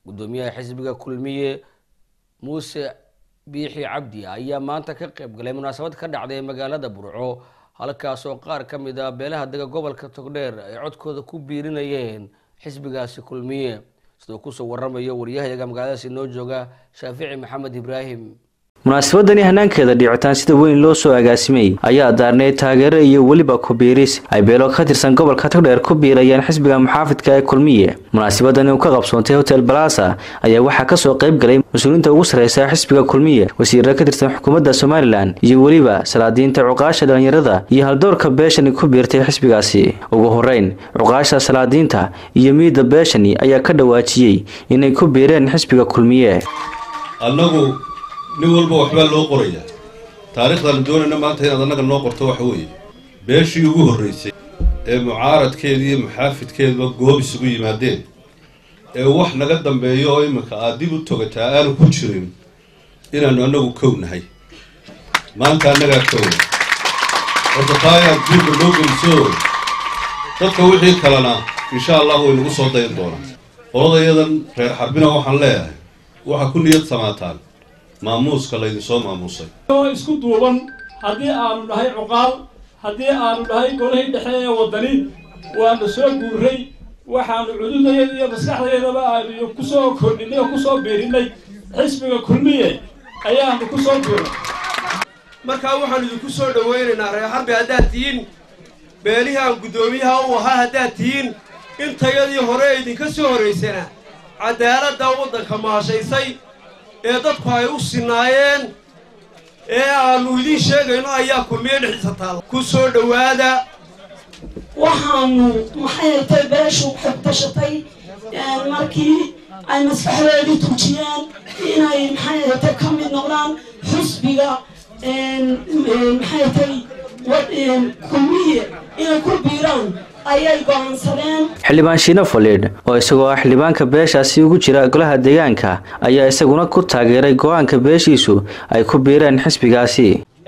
gudoomiyaha xisbiga kulmiye muuse biixi cabdi ayaa maanta ka qayb galay munaasabad ka dhacday magaalada burco halkaas oo qaar ka mid a beelaha dega gobolka togdheer ay codkooda ku biirinayeen xisbigaasi kulmiye sidoo kusoo waramayo waryahayaga magaaladaasi noo jooga shaafici maxamed ibraahim munaasabadani hanaankeeda dhicitaan sida weyn loo soo agaasimay ayaa daarneyd taageero iyo weliba ku-biiris ay beelo ka tirsan gobolka togdheer ku biirayeen xisbiga muxaafidka ee kulmiye munaasabadani uu ka qabsoontay hotel balasa ayaa waxaa kasoo qayb galay mas-uuliyiinta ugu sarreysa xisbiga kulmiye wasiirra ka tirsan xukuumadda somalilan iyo weliba salaadiinta cuqaasha dhalinyarada iyo haldoorka beeshani ku biirtay xisbigaasi ugu horeyn cuqaasha salaadiinta iyo miida beeshani ayaa ka dhawaajiyey inay ku biireen xisbiga kulmiye nin walba waxbaa loo qorayaa taariikhdaanu doonayna maanta inaad annaga noo qorto waxa weeye beeshii ugu horraysay ee mucaaradkeeda iyo muxaafidkeeduba goob isugu yimaadeen ee wax naga dambeeyo oo iminka aad dib u togataa aanu ku jirin inaannu annagu kow nahay maanta annagaa kowa horta taayaad duurka noo geliso dadka wixii kalena insha allah way nagu soo dayn doonaa qoladayadan reer xarbina waxaan leeyahay waxaa ku niyad samaataan maamuuska laydinsoo maamuusay oo isku duuban haddii aanu nahay cuqaal haddii aanu nahay golihii dhexe ee waddani waanu soo guuray waxaanu cududayada iyo maskaxdaydaba aanu kusoo kordhinay oo kusoo biirinnay xisbiga kulmiye ayaanu ku soo biiray markaa waxaanu idinku soo dhawaynaynaa reer xarbi haddaad tihiin beelihii aan guddoomiyaha u ahaa haddaad tihiin intayadii hore idinka soo horraysana cadaaladda waddanka maashaysay ee dadku ay u sinaayeen ee aannu idiin sheegayno ayaa kulmiye dhexdiisa taalla ku soo dhowaada waxaanu maxay tay beeshu xogtashatay markii ay maskaxdoodii tujiyeen inay maxay tay ka mid noqdaan xusbiga maxay tay kulmiye inay ku biiraan ayay go'aansadeen xildhibaan shiino faliidh oo isagoo ah xildhibaanka beeshaasi ugu jira golaha deegaanka ayaa isaguna ku taageeray go-aanka beeshiisu ay ku biireen xisbigaasi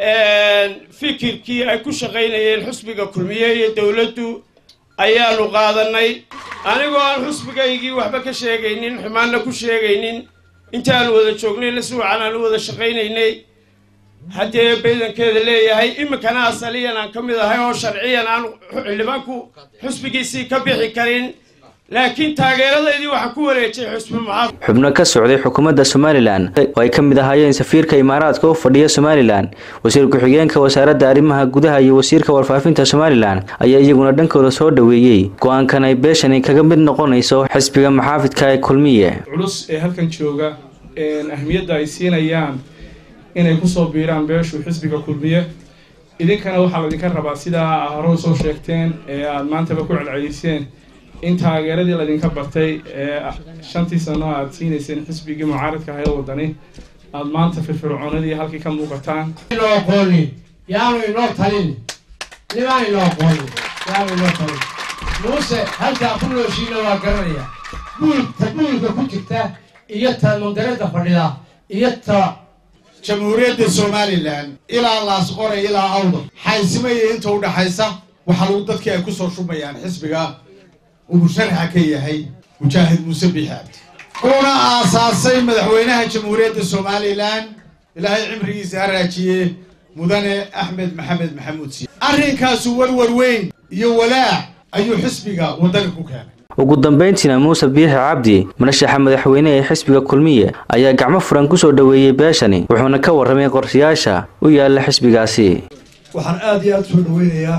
fikirkii ay ku shaqaynayeen xusbiga kulmiye iyo dowladdu ayaanu qaadannay anigoo aan xusbigaygii waxba ka sheegaynin xumaanna ku sheegaynin intaanu wada joognayna si wacan aan u wada shaqaynaynay haddee baydankeeda leeyahay iminkana asaliyan aan ka mid ahay oo sharciyan aan xildhibaanku xusbigiisii ka bixi karin laakiin taageeradaydii waxaan ku wareejay xusbi muxaafid xubno ka socday xukuumadda somalilan oo ay ka mid ahaayeen safiirka imaaraadka u fadhiya somalilan wasiir ku-xigeenka wasaaradda arrimaha gudaha iyo wasiirka warfaafinta somalilan ayaa iyaguna dhankooda soo dhoweeyey go-aankan ay beeshani kaga mid noqonayso xisbiga muxaafidka ee kulmiye culus ee halkan jooga ahmiyadda ay siinayaan inay kusoo biiraan beeshu xisbiga kulmiye idinkana waxaa laydinka rabaa sidaa hore soo sheegteen ee aada maantaba ku celceliseen in taageeradii laydinka bartay ee shantii sano aad siinayseen xisbigii mucaaradka ahayd wadani aada maanta firfircoonadii halkii ka muuqataan inoo aqoonin yaanu inoo talin nimaan inoo aqoonin yaanu inoo talin muuse halkaa ku nooshiina waa garanaya buulta buulka ku jirta iyo ta mandareedda fadhida iyo ta jamhuuriyadda somalilan ilaa laasqore ilaa awda xaysimaya inta u dhaxaysa waxaa lagu dadkii ay ku soo shubayaan xisbiga uu musharaxa ka yahay mujaahid muuse biixi cabdi uuna aasaasay madaxweynaha jamhuuriyadda somalilan ilaahay cimrigiisa ha raajiye mudane axmed maxamed maxamuud siya arrinkaasu warwar weyn iyo walaac ayuu xisbiga waddanka ku keenay ugu dambeyntiina muuse biixi cabdi marashaxa madaxweyne ee xisbiga kulmiye ayaa gacmo furan kusoo dhoweeyey beeshani wuxuuna ka warramay qorshayaasha u yaala xisbigaasi waxaan aada iyo aada usoo dhaweynayaa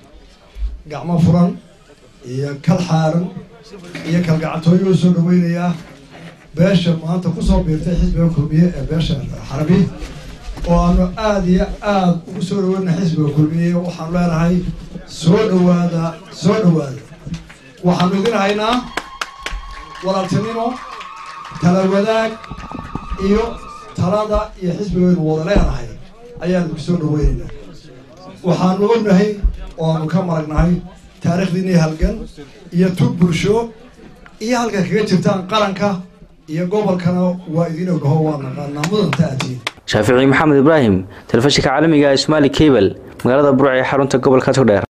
gacmo furan iyo kal xaaran iyo kalgacantooyo usoo dhaweynayaa beesha maanta kusoo biirtay xisbiga kulmiye ee beesha xarabi oo aanu aada iyo aada ugu soo dhaweynaa xisbiga kulmiye waxaanu leenahay soo dhawaada soo dhawaada waxaanu idin haynaa walaaltinimo tala wadaag iyo talada iyo xisbigaynu wada leenahay ayaanu ku soo dhaweynaynaa waxaanu ognahay oo aanu ka maragnahay taariikhdiinii halgan iyo tug bulsho iyo halka kaga jirtaan qaranka iyo gobolkana waa idin ognaho waa naqaanaa mudanta aatiin shaafici maxamed ibraahim telefishinka caalamiga ee somaali cable magaalada burc ee xarunta gobolka togdheer